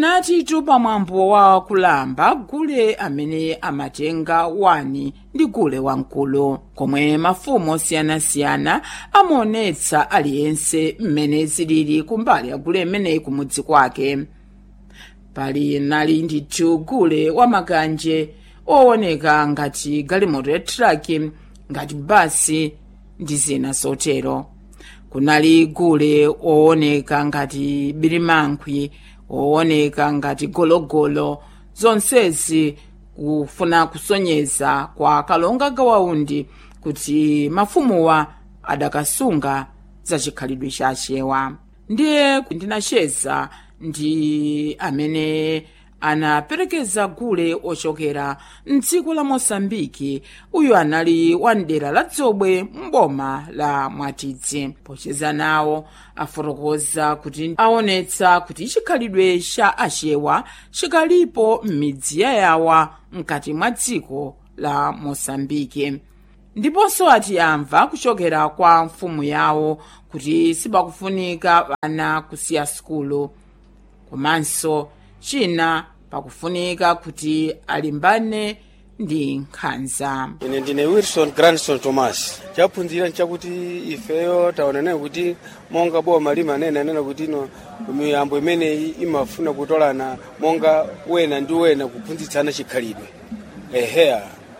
linatitu pamwambo wa kulamba gule amene amatenga wani ndi gule wamkulu komwe mafumu osiyanasiyana amaonetsa aliyense mmene zilili kumbali ya gule imeneyi kumudzi kwake pali nali ndithu gule wamakanje owoneka ngati galimoto ya traki ngati basi ndi zina zotero kunali gule owoneka ngati birimankhwi owoneka ngati gologolo zonsezi kufuna kusonyeza kwa kalonga gawaundi kuti mafumuwa adakasunga zachikhalidwe chachewa ndiye ndinacheza ndi amene anaperekeza gule ochokera mdziko la mosambiki uyu anali wa mdera la dzobwe mboma la mwatidzi pocheza nawo afotokoza kuti aonetsa kuti chikhalidwe cha achewa chikalipo m'midzi yayawa mkati mwa dziko la mosambiki ndiponso ati amva kuchokera kwa mfumu yawo kuti sipakufunika ana kusiya sukulu komanso china pakufunika kuti alimbane ndi nkhanza ine ndine wilson grandson thomas chaphunzira nchakuti ifeyo taonanayo kuti monga boma limanena nena kuti ino miyambo imeneyi imafuna kutolana monga wena ndi wena kuphunzitsana chikhalidwe eheya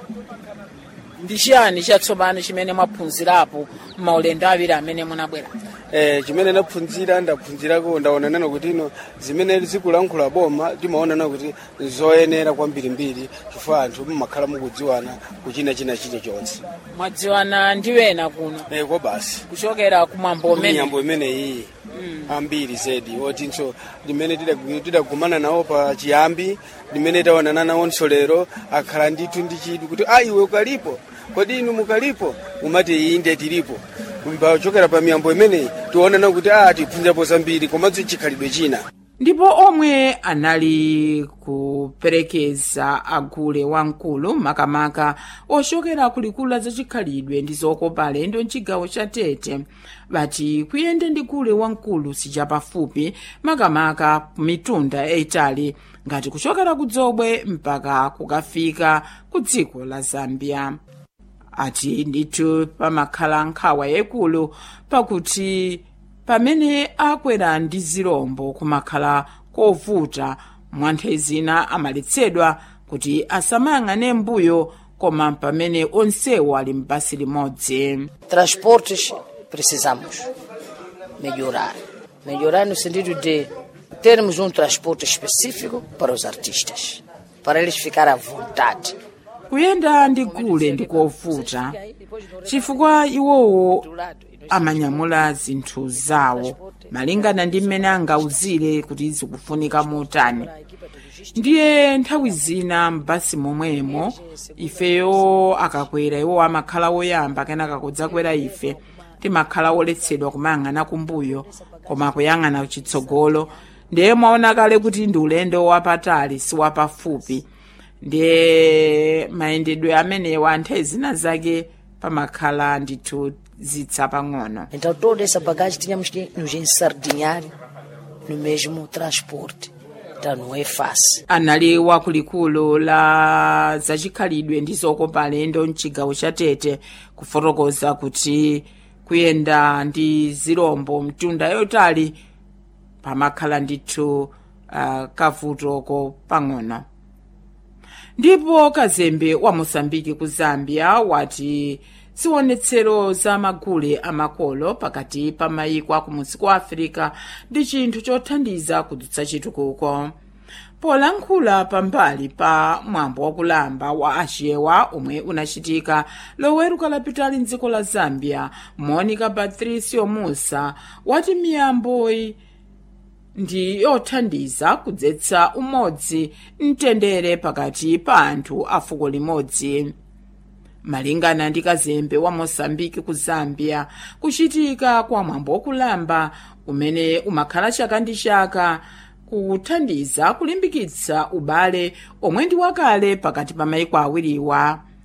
ndi chiyani chatsopano chimene mwaphunzirapo maulendo awiri amene munabwera eh, chimene ndaphunzira ndaphunzirako ndaonanana kuti ino zimene zikulankhula boma timaonana kuti zoyenera kwambirimbiri chifukwa anthu mumakhala mukudziwana kuchina china chilichonse mwadziwana ndi wena kuno eh, kwa basi kuchokera kumwambo umene miyambo imeneyi ambiri zedi otinso limene tidagu- tidagumana nawo pa chiyambi limene taonana nawonso lero akhala ndithu ndi chidwi kuti a iwe ukalipo kodi inu mukalipo umati inde tilipo pachokera pa miyambo imeneyi tionana kuti a tiphunzirapo zambiri komanso chikhalidwe china ndipo omwe anali kuperekeza agule wamkulu makamaka ochokera kulikulu la zachikhalidwe ndi zokopa alendo mchigawo cha tete bati kuyenda ndi gule wamkulu sichapafupi makamaka mitunda yayitali ngati kuchokera ku dzobwe mpaka kukafika ku dziko la zambia ati ndithu pamakhala nkhawa yayikulu pakuti pamene akwera ndi zirombo kumakhala kovuta mwanthe zina amaletsedwa kuti asamayang'ane mbuyo koma pamene onsewo ali m'basi limodzi Transportes precisamos melhorar. Melhorar no sentido de termos um transporte específico para os artistas, para eles ficarem à vontade. kuyenda ndi gule ndi kovuta chifukwa iwowo amanyamula zinthu zawo malingana ndi mmene angauzire kuti zikufunika motani ndiye nthawi zina m'basi momwemo ifeyo akakwera iwo amakhala woyamba kenaka kudzakwera ife timakhala woletsedwa kumayang'ana kumbuyo koma kuyang'ana chitsogolo ndiye mwaona kale kuti ndi ulendo wapatali si wapafupi ndiye mayendedwe amenewa anthu zina zake pamakhala ndithu zitsa pang'ono Então toda essa bagagem tínhamos que nos ensardinhar no mesmo transporte. Então não é fácil. anali wakulikulu la zachikhalidwe ndi zokopa alendo mchigawo cha tete kufotokoza kuti kuyenda ndi zirombo mtunda yotali pamakhala ndithu uh, kavutoko pang'ono ndipo kazembe wa mosambiki ku zambia wati ziwonetsero za magule amakolo pakati pa mayiko akumudzi kwa afirika ndi chinthu chothandiza kudutsa chitukuko polankhula pambali pa mwambo wakulamba wa achewa omwe unachitika loweruka lapitali mdziko la zambia monica patricio musa wati miyamboyi ndi yothandiza kudzetsa umodzi mtendere pakati pa anthu a fuko limodzi malingana ndi kazembe wa mosambiki ku zambia kuchitika kwa mwambo wakulamba umene umakhala chaka ndi chaka kuthandiza kulimbikitsa ubale omwe ndi wakale pakati pa mayiko awiriwa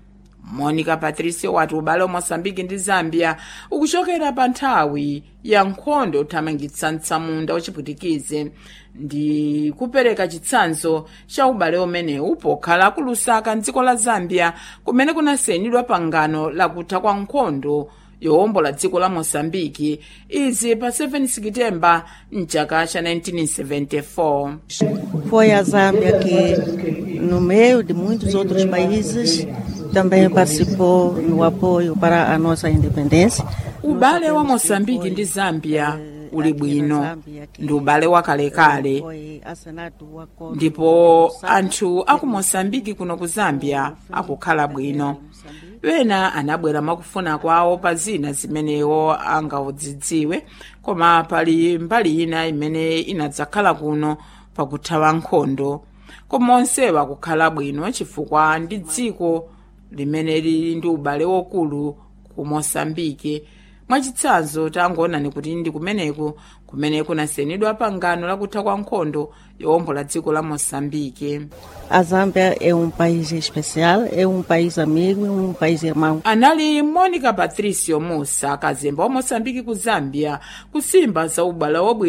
monica patricio wati ubale wa moçambike ndi zambia ukuchokera pa nthawi ya nkhondo yothamangitsa mtsamunda wachipwitikize ndi kupereka chitsanzo cha ubale umenewu pokhala ku lusaka mdziko la zambia kumene kunasainidwa pangano lakutha kwa nkhondo yowombola dziko la moçambike izi pa 7 sekitemba mchaka cha 1974 Foi a Zâmbia que, no meio de muitos outros países, também participou no apoio para a nossa independência. ubale wa moçambike ndi zambia uli bwino ndi ubale wakalekale Foi assinado o acordo ndipo anthu aku moçambike kuno ku zambia akukhala bwino ena anabwera mwakufuna kwawo pa zina zimenewo angaudzidziwe koma pali mbali ina imene inadzakhala kuno pakuthawa nkhondo koma onsewa akukhala bwino chifukwa ndi dziko limene lili ndi ubale wokulu ku moçambike mwachitsanzo tangoonani kuti ndi kumeneku kumene kunasainidwa pangano lakutha kwa nkhondo yowombola dziko la moçambike A Zâmbia é um país especial, é um país amigo, é um país irmão. anali monica patricio musa kazemba wa moçambike ku zambia kusimba za ubale wabwino